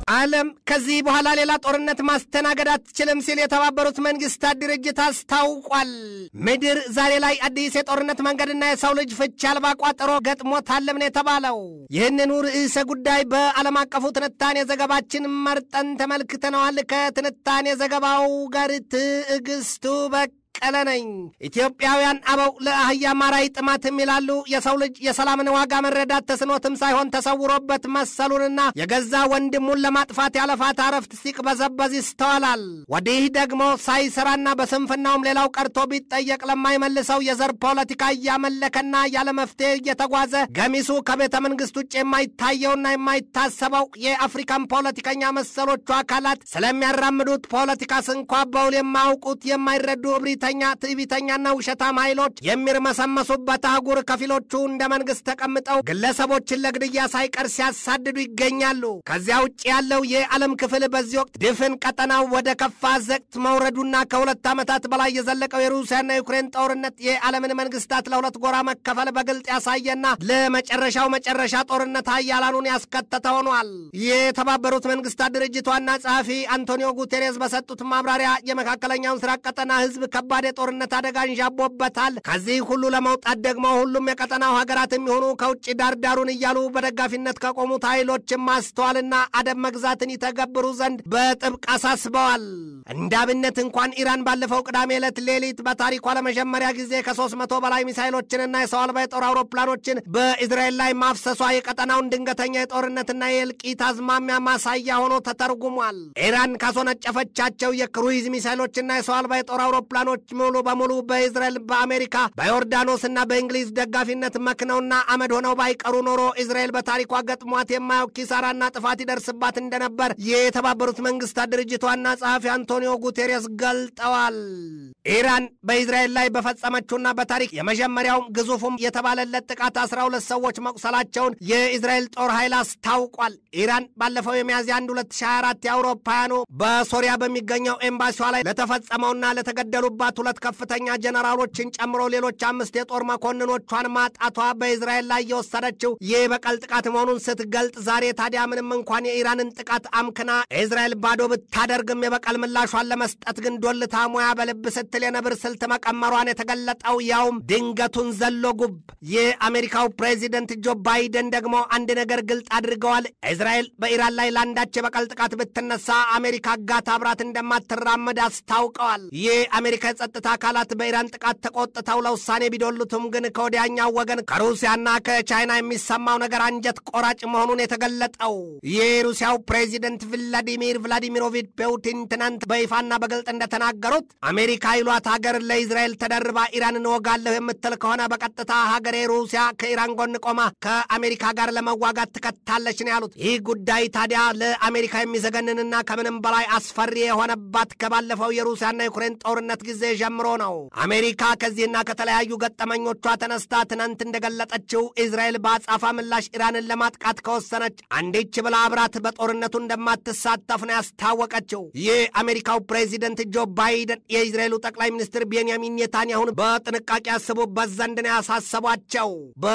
ዓለም ከዚህ በኋላ ሌላ ጦርነት ማስተናገድ አትችልም ሲል የተባበሩት መንግስታት ድርጅት አስታውቋል። ምድር ዛሬ ላይ አዲስ የጦርነት መንገድና የሰው ልጅ ፍቺ አልባ ቋጠሮ ገጥሞታልም ነው የተባለው። ይህንኑ ርዕሰ ጉዳይ በዓለም አቀፉ ትንታኔ ዘገባችን መርጠን ተመልክተነዋል። ከትንታኔ ዘገባው ጋር ትዕግስቱ በቅ ቀለ ነኝ። ኢትዮጵያውያን አበው ለአህያ ማራይ ጥማትም ይላሉ። የሰው ልጅ የሰላምን ዋጋ መረዳት ተስኖትም ሳይሆን ተሰውሮበት መሰሉንና የገዛ ወንድሙን ለማጥፋት ያለፋት አረፍት ሲቅበዘበዝ ይስተዋላል። ወዲህ ደግሞ ሳይሰራና በስንፍናውም ሌላው ቀርቶ ቢጠየቅ ለማይመልሰው የዘር ፖለቲካ እያመለከና ያለ መፍትሄ እየተጓዘ ገሚሱ ከቤተ መንግስት ውጭ የማይታየውና የማይታሰበው የአፍሪካን ፖለቲከኛ መሰሎቹ አካላት ስለሚያራምዱት ፖለቲካ ስንኳ በውል የማያውቁት የማይረዱ እብሪተ ተኛ ትዕቢተኛና ውሸታም ኃይሎች የሚርመሰመሱበት አህጉር ከፊሎቹ እንደ መንግስት ተቀምጠው ግለሰቦችን ለግድያ ሳይቀር ሲያሳድዱ ይገኛሉ። ከዚያ ውጭ ያለው የዓለም ክፍል በዚህ ወቅት ድፍን ቀጠናው ወደ ከፋ ዘቅት መውረዱና ከሁለት ዓመታት በላይ የዘለቀው የሩሲያና የዩክሬን ጦርነት የዓለምን መንግስታት ለሁለት ጎራ መከፈል በግልጥ ያሳየና ለመጨረሻው መጨረሻ ጦርነት ሀያላኑን ያስከተተ ሆኗል። የተባበሩት መንግስታት ድርጅት ዋና ጸሐፊ አንቶኒዮ ጉቴሬስ በሰጡት ማብራሪያ የመካከለኛውን ምስራቅ ቀጠና ህዝብ ከባድ የጦርነት አደጋ እንዣቦበታል። ከዚህ ሁሉ ለመውጣት ደግሞ ሁሉም የቀጠናው ሀገራት የሚሆኑ ከውጭ ዳርዳሩን እያሉ በደጋፊነት ከቆሙት ኃይሎችን ማስተዋልና አደብ መግዛትን ይተገብሩ ዘንድ በጥብቅ አሳስበዋል። እንደ አብነት እንኳን ኢራን ባለፈው ቅዳሜ ዕለት ሌሊት በታሪኳ ለመጀመሪያ ጊዜ ከሦስት መቶ በላይ ሚሳይሎችንና የሰው አልባ የጦር አውሮፕላኖችን በእስራኤል ላይ ማፍሰሷ የቀጠናውን ድንገተኛ የጦርነትና የእልቂት አዝማሚያ ማሳያ ሆኖ ተተርጉሟል። ኢራን ካስወነጨፈቻቸው የክሩይዝ ሚሳይሎችና የሰው አልባ የጦር አውሮፕላኖች ሙሉ በሙሉ በእስራኤል በአሜሪካ በዮርዳኖስና በእንግሊዝ ደጋፊነት መክነውና አመድ ሆነው ባይቀሩ ኖሮ እስራኤል በታሪኳ ገጥሟት የማያውቅ ኪሳራና ጥፋት ይደርስባት እንደነበር የተባበሩት መንግስታት ድርጅት ዋና ጸሐፊ አንቶኒዮ ጉቴሬስ ገልጠዋል። ኢራን በእስራኤል ላይ በፈጸመችውና በታሪክ የመጀመሪያውም ግዙፉም የተባለለት ጥቃት 12 ሰዎች መቁሰላቸውን የእስራኤል ጦር ኃይል አስታውቋል። ኢራን ባለፈው የሚያዝያ 1 2024 የአውሮፓውያኑ በሶሪያ በሚገኘው ኤምባሲዋ ላይ ለተፈጸመውና ለተገደሉባት ሁለት ከፍተኛ ጀነራሎችን ጨምሮ ሌሎች አምስት የጦር መኮንኖቿን ማጣቷ በእስራኤል ላይ የወሰደችው የበቀል ጥቃት መሆኑን ስትገልጥ ዛሬ ታዲያ ምንም እንኳን የኢራንን ጥቃት አምክና እስራኤል ባዶ ብታደርግም የበቀል ምላሿን ለመስጠት ግን ዶልታ ሙያ በልብ ስትል የነብር ስልት መቀመሯን የተገለጠው ያውም ድንገቱን ዘሎ ጉብ። የአሜሪካው ፕሬዚደንት ጆ ባይደን ደግሞ አንድ ነገር ግልጥ አድርገዋል። እስራኤል በኢራን ላይ ለአንዳች የበቀል ጥቃት ብትነሳ አሜሪካ ጋት አብራት እንደማትራመድ አስታውቀዋል። የአሜሪካ የጸጥታ አካላት በኢራን ጥቃት ተቆጥተው ለውሳኔ ቢዶሉትም ግን ከወዲያኛው ወገን ከሩሲያና ከቻይና የሚሰማው ነገር አንጀት ቆራጭ መሆኑን የተገለጠው የሩሲያው ፕሬዚደንት ቭላዲሚር ቭላዲሚሮቪች ፑቲን ትናንት በይፋና በግልጥ እንደተናገሩት አሜሪካ ይሏት ሀገር ለእስራኤል ተደርባ ኢራን እንወጋለሁ የምትል ከሆነ በቀጥታ ሀገሬ ሩሲያ ከኢራን ጎን ቆማ ከአሜሪካ ጋር ለመዋጋት ትከታለች ነው ያሉት። ይህ ጉዳይ ታዲያ ለአሜሪካ የሚዘገንንና ከምንም በላይ አስፈሪ የሆነባት ከባለፈው የሩሲያና ዩክሬን ጦርነት ጊዜ ጀምሮ ነው። አሜሪካ ከዚህና ከተለያዩ ገጠመኞቿ ተነስታ ትናንት እንደገለጠችው እስራኤል በአጻፋ ምላሽ ኢራንን ለማጥቃት ከወሰነች አንዴች ብላ አብራት በጦርነቱ እንደማትሳተፍ ነው ያስታወቀችው። የአሜሪካው ፕሬዚደንት ጆ ባይደን የእስራኤሉ ጠቅላይ ሚኒስትር ቤንያሚን ኔታንያሁን በጥንቃቄ ያስቡበት ዘንድ ነው ያሳሰቧቸው።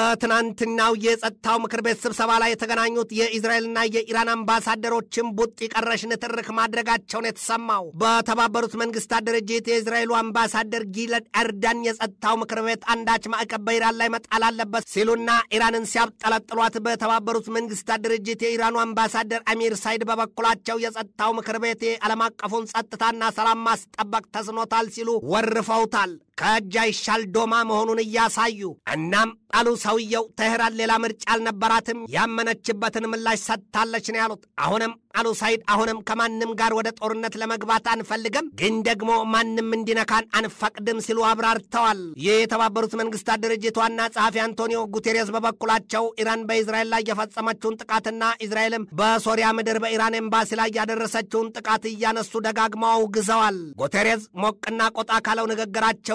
በትናንትናው የጸጥታው ምክር ቤት ስብሰባ ላይ የተገናኙት የእስራኤልና የኢራን አምባሳደሮችን ቡጥ ቀረሽ ንትርክ ማድረጋቸውን የተሰማው በተባበሩት መንግስታት ድርጅት የእስራኤሉ አምባሳደር ጊለድ ኤርዳን የጸጥታው ምክር ቤት አንዳች ማዕቀብ በኢራን ላይ መጣል አለበት ሲሉና ኢራንን ሲያብጠለጥሏት፣ በተባበሩት መንግስታት ድርጅት የኢራኑ አምባሳደር አሚር ሳይድ በበኩላቸው የጸጥታው ምክር ቤት የዓለም አቀፉን ጸጥታና ሰላም ማስጠበቅ ተስኖታል ሲሉ ወርፈውታል። ከእጅ አይሻል ዶማ መሆኑን እያሳዩ እናም አሉ ሰውየው ተህራን ሌላ ምርጫ አልነበራትም፣ ያመነችበትን ምላሽ ሰጥታለች ነው ያሉት። አሁንም አሉ ሳይድ አሁንም ከማንም ጋር ወደ ጦርነት ለመግባት አንፈልግም፣ ግን ደግሞ ማንም እንዲነካን አንፈቅድም ሲሉ አብራርተዋል። ይህ የተባበሩት መንግስታት ድርጅት ዋና ጸሐፊ አንቶኒዮ ጉቴሬስ በበኩላቸው ኢራን በእስራኤል ላይ የፈጸመችውን ጥቃትና እስራኤልም በሶሪያ ምድር በኢራን ኤምባሲ ላይ ያደረሰችውን ጥቃት እያነሱ ደጋግመው አውግዘዋል። ጉቴሬስ ሞቅና ቆጣ ካለው ንግግራቸው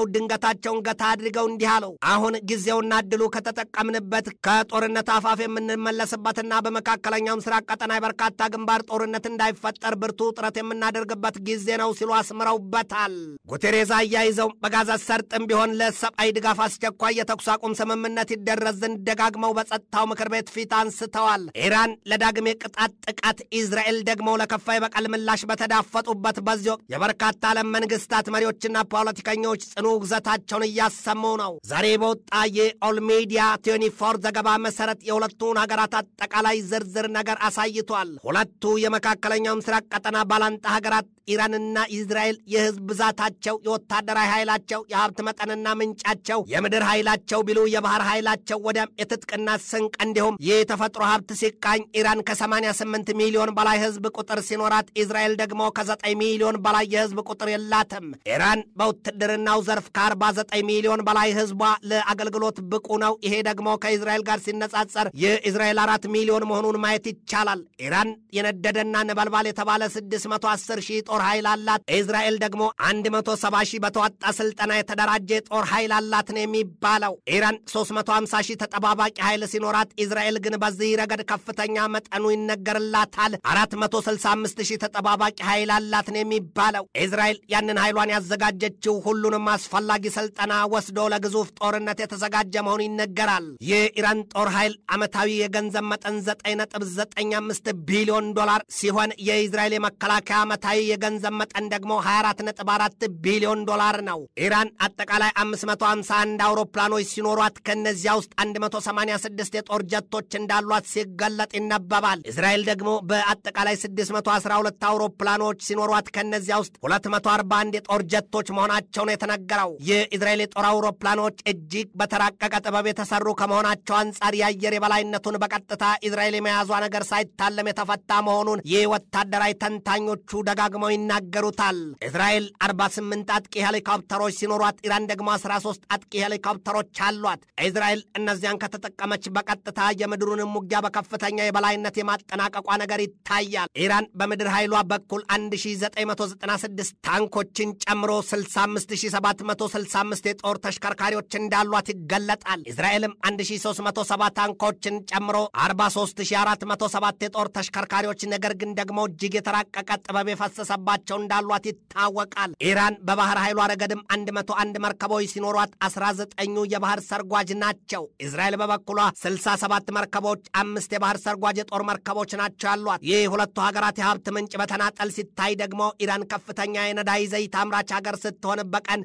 ድንገታቸውን ገታ አድርገው እንዲህ አለው። አሁን ጊዜውና እድሉ ከተጠቀምንበት ከጦርነት አፋፍ የምንመለስበትና በመካከለኛው ምስራቅ ቀጠና የበርካታ ግንባር ጦርነት እንዳይፈጠር ብርቱ ጥረት የምናደርግበት ጊዜ ነው ሲሉ አስምረውበታል። ጉቴሬዝ አያይዘው በጋዛ ሰርጥም ቢሆን ለሰብአዊ ድጋፍ አስቸኳይ የተኩስ አቁም ስምምነት ይደረስ ዘንድ ደጋግመው በጸጥታው ምክር ቤት ፊት አንስተዋል። ኢራን ለዳግም የቅጣት ጥቃት፣ ኢዝራኤል ደግሞ ለከፋ የበቀል ምላሽ በተዳፈጡበት በዚህ ወቅት የበርካታ ዓለም መንግስታት መሪዎችና ፖለቲከኞች ጽኑ ውግዘታቸውን እያሰሙ ነው። ዛሬ በወጣ የኦል ሚዲያ ቲዩኒፎር ዘገባ መሰረት የሁለቱን ሀገራት አጠቃላይ ዝርዝር ነገር አሳይቷል። ሁለቱ የመካከለኛው ምስራቅ ቀጠና ባላንጣ ሀገራት ኢራንና ኢዝራኤል የህዝብ ብዛታቸው፣ የወታደራዊ ኃይላቸው፣ የሀብት መጠንና ምንጫቸው፣ የምድር ኃይላቸው ቢሉ የባህር ኃይላቸው ወዲያም የትጥቅና ስንቅ እንዲሁም የተፈጥሮ ሀብት ሲቃኝ ኢራን ከ88 ሚሊዮን በላይ ህዝብ ቁጥር ሲኖራት ኢዝራኤል ደግሞ ከ9 ሚሊዮን በላይ የህዝብ ቁጥር የላትም። ኢራን በውትድርናው ዘርፍ ከ49 ሚሊዮን በላይ ህዝቧ ለአገልግሎት ብቁ ነው። ይሄ ደግሞ ከኢዝራኤል ጋር ሲነጻጸር የኢዝራኤል አራት ሚሊዮን መሆኑን ማየት ይቻላል። ኢራን የነደደና ነበልባል የተባለ 610 ሺህ ጦር ኃይል አላት። ኢዝራኤል ደግሞ 170 ሺህ በተዋጣ ስልጠና የተደራጀ ጦር ኃይል አላት ነው የሚባለው። ኢራን 350 ሺህ ተጠባባቂ ኃይል ሲኖራት ኢዝራኤል ግን በዚህ ረገድ ከፍተኛ መጠኑ ይነገርላታል። 465 ሺህ ተጠባባቂ ኃይል አላት ነው የሚባለው። ኢዝራኤል ያንን ኃይሏን ያዘጋጀችው ሁሉንም አስፈላጊ ስልጠና ወስዶ ለግዙፍ ጦርነት የተዘጋጀ መሆኑ ይነገራል። የኢራን ጦር ኃይል ዓመታዊ የገንዘብ መጠን 9.95 ቢሊዮን ዶላር ሲሆን የኢዝራኤል የመከላከያ ዓመታዊ የገንዘብ መጠን ደግሞ 24.4 ቢሊዮን ዶላር ነው። ኢራን አጠቃላይ 551 አውሮፕላኖች ሲኖሯት ከእነዚያ ውስጥ 186 የጦር ጀቶች እንዳሏት ሲገለጥ ይነበባል። እስራኤል ደግሞ በአጠቃላይ 612 አውሮፕላኖች ሲኖሯት ከእነዚያ ውስጥ 241 የጦር ጀቶች መሆናቸው ነው የተነገረው። የእስራኤል የጦር አውሮፕላኖች እጅግ በተራቀቀ ጥበብ የተሰሩ ከመሆናቸው አንጻር የአየር የበላይነቱን በቀጥታ እስራኤል የመያዟ ነገር ሳይታለም የተፈታ መሆኑን የወታደራዊ ተንታኞቹ ደጋግመው ይናገሩታል። እስራኤል 48 አጥቂ ሄሊኮፕተሮች ሲኖሯት ኢራን ደግሞ 13 አጥቂ ሄሊኮፕተሮች አሏት። እስራኤል እነዚያን ከተጠቀመች በቀጥታ የምድሩንም ውጊያ በከፍተኛ የበላይነት የማጠናቀቋ ነገር ይታያል። ኢራን በምድር ኃይሏ በኩል 1996 ታንኮችን ጨምሮ 65765 የጦር ተሽከርካሪዎች እንዳሏት ይገለጣል። እስራኤልም 1370 ታንኮችን ጨምሮ 43407 የጦር ተሽከርካሪዎች ነገር ግን ደግሞ እጅግ የተራቀቀ ጥበብ የፈሰሰባቸው እንዳሏት ይታወቃል። ኢራን በባህር ኃይሏ ረገድም 101 መርከቦች ሲኖሯት 19ኙ የባህር ሰርጓጅ ናቸው። እስራኤል በበኩሏ 67 መርከቦች፣ አምስት የባህር ሰርጓጅ የጦር መርከቦች ናቸው ያሏት። ይህ ሁለቱ ሀገራት የሀብት ምንጭ በተናጠል ሲታይ ደግሞ ኢራን ከፍተኛ የነዳጅ ዘይት አምራች ሀገር ስትሆን በቀን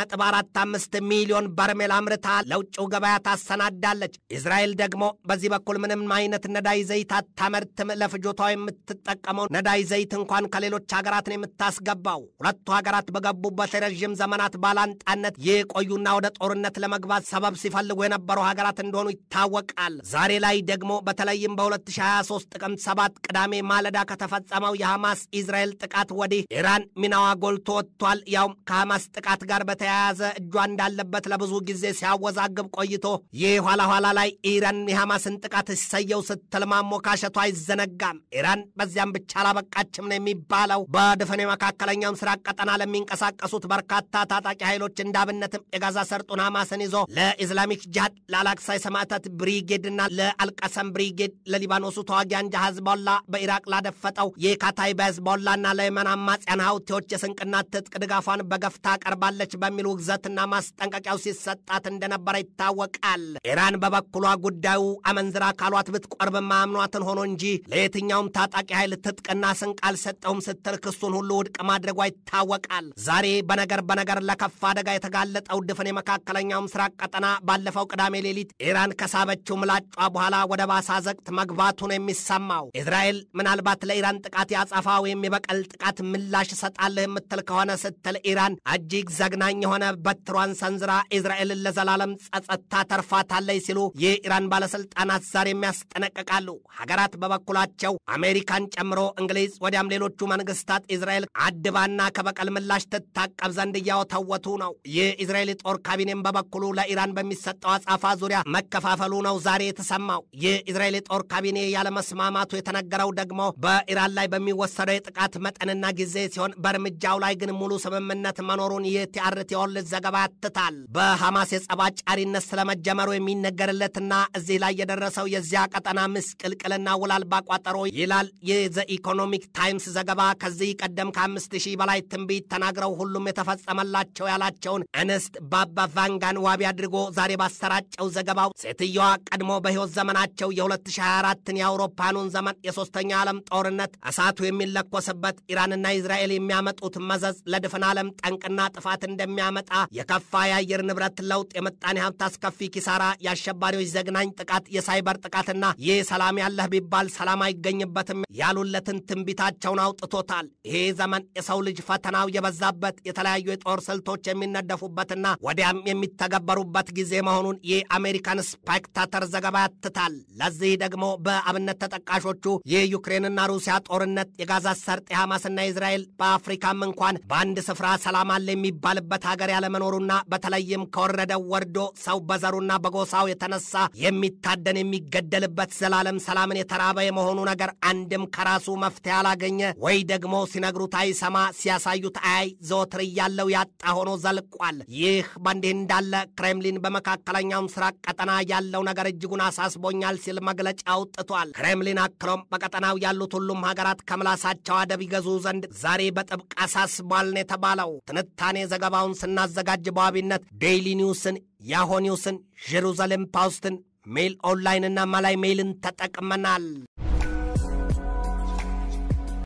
3.45 ሚሊዮን በርሜል አምርታ ለውጭው ገበያ ታሰናዳለች። እስራኤል ደግሞ በዚህ በኩል ምንም አይነት ነዳጅ ዘይት አታመርትም። ለፍጆቷ የምትጠቀመው ነዳጅ ዘይት እንኳን ከሌሎች ሀገራት ነው የምታስገባው። ሁለቱ ሀገራት በገቡበት የረዥም ዘመናት ባላንጣነት የቆዩና ወደ ጦርነት ለመግባት ሰበብ ሲፈልጉ የነበሩ ሀገራት እንደሆኑ ይታወቃል። ዛሬ ላይ ደግሞ በተለይም በ2023 ጥቅምት 7 ቅዳሜ ማለዳ ከተፈጸመው የሐማስ ኢዝራኤል ጥቃት ወዲህ ኢራን ሚናዋ ጎልቶ ወጥቷል። ያውም ከሐማስ ጥቃት ጋር በተያያዘ እጇ እንዳለበት ለብዙ ጊዜ ሲያወዛግብ ቆይቶ ይህ ኋላ ኋላ ላይ ኢራን የሐማስን ጥቃት እሰየው ስትል ማሞካሸቱ አይዘነጋም። ኢራን በዚያም ብቻ አላበቃችም ነው የሚባለው። በድፍን የመካከለኛው ምስራቅ ቀጠና ለሚንቀሳቀሱት በርካታ ታጣቂ ኃይሎች እንዳብነትም የጋዛ ሰርጡን ሐማስን ይዞ ለኢስላሚክ ጂሃድ ለአላክሳ የሰማዕታት ብሪጌድና ለአልቀሰም ብሪጌድ ለሊባኖሱ ተዋጊ አንጃ ህዝቦላ በኢራቅ ላደፈጠው የካታይብ ህዝቦላና ለየመን አማጽያን ሀውቲዎች የስንቅና ትጥቅ ድጋፏን በገፍ ታቀርባለች በሚል ውግዘትና ማስጠንቀቂያው ሲሰጣት እንደነበረ ይታወቃል። ኢራን በበኩሏ ጉዳዩ አመንዝራ ካሏት ብትቆርብ ማምኗትን ሆኖ እንጂ ለየትኛውም ታጣቂ ኃይል ትጥቅና ስንቅ አልሰጠውም ስትል ክሱን ሁሉ ውድቅ ማድረጓ ይታወቃል። ዛሬ በነገር በነገር ለከፋ አደጋ የተጋለጠው ድፍን የመካከለኛው ምስራቅ ቀጠና ባለፈው ቅዳሜ ሌሊት ኢራን ከሳበችው ምላጯ በኋላ ወደ ባሳ ዘቅት መግባቱ ነው የሚሰማው። እስራኤል ምናልባት ለኢራን ጥቃት ያጸፋ ወይም የበቀል ጥቃት ምላሽ እሰጣለህ የምትል ከሆነ ስትል ኢራን እጅግ ዘግናኝ የሆነ በትሯን ሰንዝራ እስራኤልን ለዘላለም ጸጸታ ተርፋታለች ሲሉ የኢራን ባለስልጣናት ዛሬም ያስጠነቅቃሉ። ሀገራት በበኩላቸው አሜሪካን ጨምሮ እንግሊዝ፣ ወዲያም ሌሎቹ መንግስታት እስራኤል አድባና ከበቀል ምላሽ ትታቀብ ዘንድ እያወተወቱ ነው። የእስራኤል ጦር ካቢኔም በበኩሉ ለኢራን በሚሰጠው አጻፋ ዙሪያ መከፋፈሉ ነው ዛሬ የተሰማው። የእስራኤል ጦር ካቢኔ ያለመስማማቱ የተነገረው ደግሞ በኢራን ላይ በሚወሰደው የጥቃት መጠንና ጊዜ ሲሆን በእርምጃው ላይ ግን ሙሉ ስምምነት መኖሩን የቲአርቲ የሚያትት የወርልድ ዘገባ ያትታል። በሐማስ የጸብ አጫሪነት ስለመጀመሩ የሚነገርለትና እዚህ ላይ የደረሰው የዚያ ቀጠና ምስቅልቅልና ውል አልባ ቋጠሮ ይላል የዘ ኢኮኖሚክ ታይምስ ዘገባ። ከዚህ ቀደም ከአምስት ሺህ በላይ ትንቢት ተናግረው ሁሉም የተፈጸመላቸው ያላቸውን እንስት ባባ ቫንጋን ዋቢ አድርጎ ዛሬ ባሰራጨው ዘገባው ሴትየዋ ቀድሞ በሕይወት ዘመናቸው የ2024ን የአውሮፓኑን ዘመን የሦስተኛው ዓለም ጦርነት እሳቱ የሚለኮስበት ኢራንና እስራኤል የሚያመጡት መዘዝ ለድፍን ዓለም ጠንቅና ጥፋት እንደሚያመጣ የከፋ የአየር ንብረት ለውጥ፣ የምጣኔ ሀብት አስከፊ ኪሳራ፣ የአሸባሪዎች ዘግናኝ ጥቃት፣ የሳይበር ጥቃትና ይህ ሰላም ያለህ ቢባል ሰላም አይገኝበትም ያሉለትን ትንቢታቸውን አውጥቶታል። ይሄ ዘመን የሰው ልጅ ፈተናው የበዛበት የተለያዩ የጦር ስልቶች የሚነደፉበትና ወዲያም የሚተገበሩበት ጊዜ መሆኑን የአሜሪካን ስፔክታተር ዘገባ ያትታል። ለዚህ ደግሞ በአብነት ተጠቃሾቹ የዩክሬንና ሩሲያ ጦርነት፣ የጋዛ ሰርጥ፣ የሐማስና የእስራኤል በአፍሪካም እንኳን በአንድ ስፍራ ሰላም አለ የሚባልበት ሀገር ያለመኖሩና በተለይም ከወረደው ወርዶ ሰው በዘሩና በጎሳው የተነሳ የሚታደን የሚገደልበት ዘላለም ሰላምን የተራበ የመሆኑ ነገር አንድም ከራሱ መፍትሄ አላገኘ ወይ ደግሞ ሲነግሩት አይሰማ ሲያሳዩት አያይ ዘወትር እያለው ያጣ ሆኖ ዘልቋል። ይህ በእንዲህ እንዳለ ክሬምሊን በመካከለኛው ምስራቅ ቀጠና ያለው ነገር እጅጉን አሳስቦኛል ሲል መግለጫ አውጥቷል። ክሬምሊን አክሎም በቀጠናው ያሉት ሁሉም ሀገራት ከምላሳቸው አደብ ይገዙ ዘንድ ዛሬ በጥብቅ አሳስቧል ነው የተባለው። ትንታኔ ዘገባውን ስናዘጋጅ በዋቢነት ዴይሊ ኒውስን፣ ያሆ ኒውስን፣ ጄሩዛሌም ፖስትን፣ ሜይል ኦንላይንና ማላይ ሜይልን ተጠቅመናል።